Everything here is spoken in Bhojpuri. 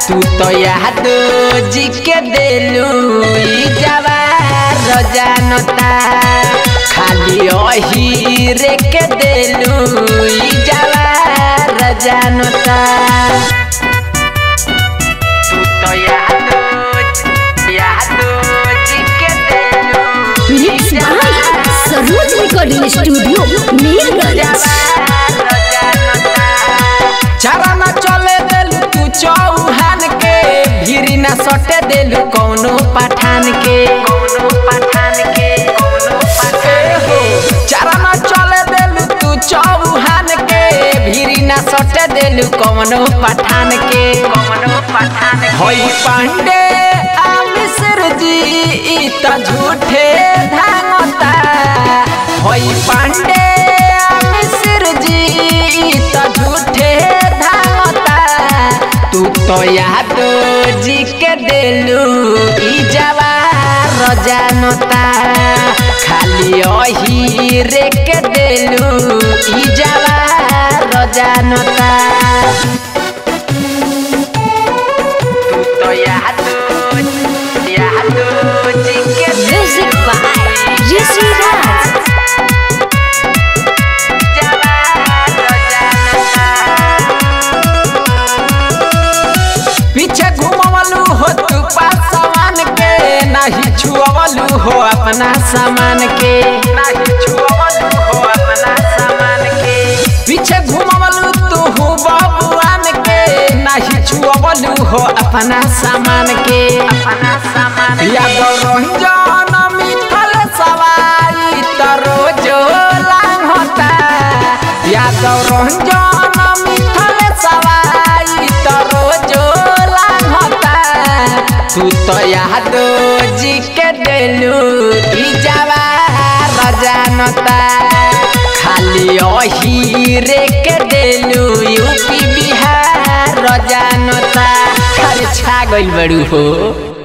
तू तो याद जी के देलू ई जवार जानता खाली ओही रे के देलू ई जवार जानता तू तो याद याद जी के देलू ई मिक्स बाय जवार सरोज रिकॉर्डिंग स्टूडियो मीरगंज चारा न चले देलू तू चौहान के भीरी न सटे देलू कौनो पठान के कौनो पठान के कौनो पठान के चारा न चले देलू तू चौहान के भीरी न सटे देलू कौनो पठान के कौनो पठान के होई पांडे आ मिश्र जी ई त झूठे धानता होई पांडे आ मिश्र जी ई त झूठे धानता तू तो याद जी के देलू ई जवार जानता खाली ओही रे के देलू ई जवार जानता तू तो याद याद जी के म्यूजिक बाय ऋषि राज पीछे घुमवलू हो तू पासवान के नहीं छुअवलू हो अपना सामान के नहीं छुअवलू हो अपना सामान के पीछे घुमवलू तू हो बबुआन के नहीं छुअवलू हो अपना सामान के अपना सामान यादव रंजन मिठल सवाई तरो जो लांग होता यादव रंजन मिठल सवाई तरो जो लांग होता तू तो याद जी के देलू ई जवार जानता खाली ओही रे के देलू यूपी बिहार जानता खाली छा गइल बड़ू हो